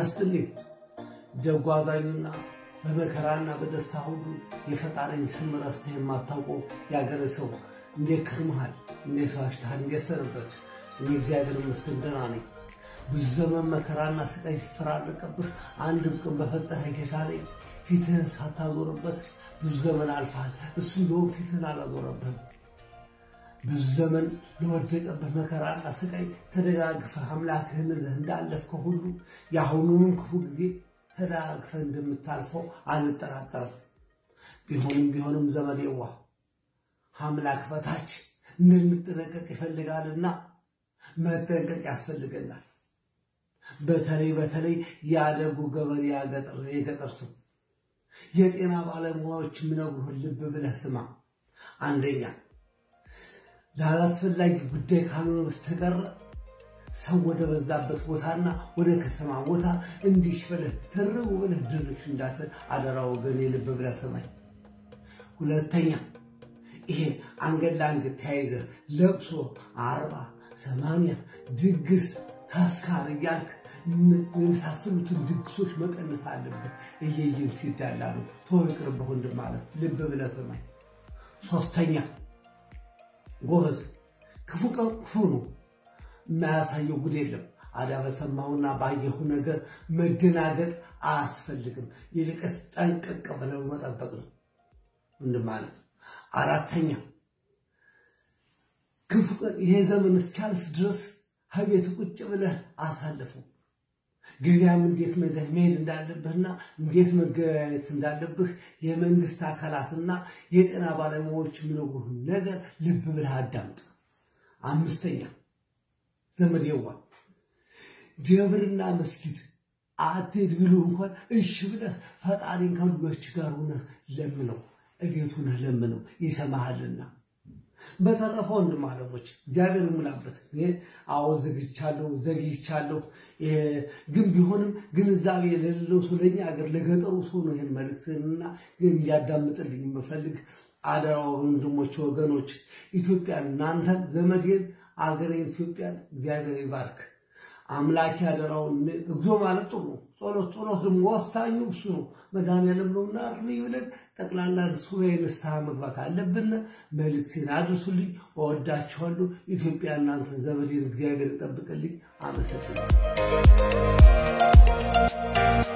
ያስጥልኝ። ደጉ አዛኙና በመከራና በደስታ ሁሉ የፈጣሪን ስም ረስተህ የማታውቀው የአገረ ሰው እንዴት ከርመሃል? እንዴት ዋሽተሃል? እንዴት ሰነበትክ? እኔ እግዚአብሔር ይመስገን ደህና ነኝ። ብዙ ዘመን መከራና ስቃይ ሲፈራረቅብህ አንድም ቀን በፈጠረ ጌታ ላይ ፊትህን ሳታዞርበት ብዙ ዘመን አልፈሃል። እሱ እንደውም ፊትህን አላዞረብህም። ብዙ ዘመን ለወደቀብህ መከራና ስቃይ ተደጋግፈህ አምላክህን ይዘህ እንዳለፍከው ሁሉ የአሁኑንም ክፉ ጊዜ ተደጋግፈህ እንደምታልፈው አልጠራጠርም። ቢሆንም ቢሆንም ዘመዴዋ አምላክ በታች እንድንጠነቀቅ ይፈልጋልና መጠንቀቅ ያስፈልገናል። በተለይ በተለይ ያደጉ ገበሬ የገጠር ሰው የጤና ባለሙያዎች የሚነግሩህን ልብ ብለህ ስማ። አንደኛ ላላስፈላጊ ጉዳይ ካልሆነ በስተቀር ሰው ወደ በዛበት ቦታና ወደ ከተማ ቦታ እንዲሽ ብለህ ትርው ብለህ ድርሽ እንዳትል አደራ ወገኔ፣ ልብ ብለህ ስማኝ። ሁለተኛ ይሄ አንገት ለአንገት ተያይዘህ ለቅሶ አርባ ሰማንያ ድግስ ታስካር እያልክ የመሳሰሉትን ድግሶች መቀነስ አለብህ። እየይም ሲዳላሉ ቶሎ ይቅርብህ ወንድም አለ። ልብ ብለህ ስማኝ። ሶስተኛ ጎበዝ፣ ክፉ ቀን ክፉ ነው፣ የማያሳየው ጉድ የለም። አዳ በሰማሁና ባየሁ ነገር መደናገጥ አያስፈልግም። ይልቅስ ጠንቀቅ ብለው መጠበቅ ነው ወንድም አለ። አራተኛ ክፉ ቀን ይሄ ዘመን እስኪያልፍ ድረስ ከቤት ቁጭ ብለህ አሳልፈው። ገበያም እንዴት መሄድ እንዳለብህና እንዴት መገበያየት እንዳለብህ የመንግስት አካላትና የጤና ባለሙያዎች የሚነግሩህን ነገር ልብ ብለህ አዳምጥ። አምስተኛ ዘመዴዋ ደብርና መስጊድ አትሄድ ቢሉህ እንኳን እሺ ብለህ ፈጣሪን ከልጆች ጋር ሆነህ ለምነው፣ እቤት ሆነህ ለምነው ይሰማሃልና። በተረፈ ወንድም አለሞች እግዚአብሔር ይሙላበት። አዎ ዘግቻለሁ ዘግይቻለሁ፣ ግን ቢሆንም ግንዛቤ ለሌለው ሰው ለእኛ ሀገር ለገጠሩ ሰው ነው ይህን መልእክትና እንዲያዳምጥልኝ የምፈልግ አደራ ወንድሞች፣ ወገኖች ኢትዮጵያን እናንተን ዘመዴን አገሬን ኢትዮጵያን እግዚአብሔር ይባርክ። አምላክ ያደራውን እግዚኦ ማለት ጥሩ ነው። ጸሎት ጸሎት ደግሞ ወሳኙ እሱ ነው። መድኃኒዓለም ነውና እሪ ብለን ጠቅላላ ሱባኤ ንስሐ መግባት አለብን። መልእክቴን አድርሱልኝ። እወዳችኋለሁ። ኢትዮጵያ እናንተን ዘመዴን እግዚአብሔር ይጠብቅልኝ። አመሰግናለሁ።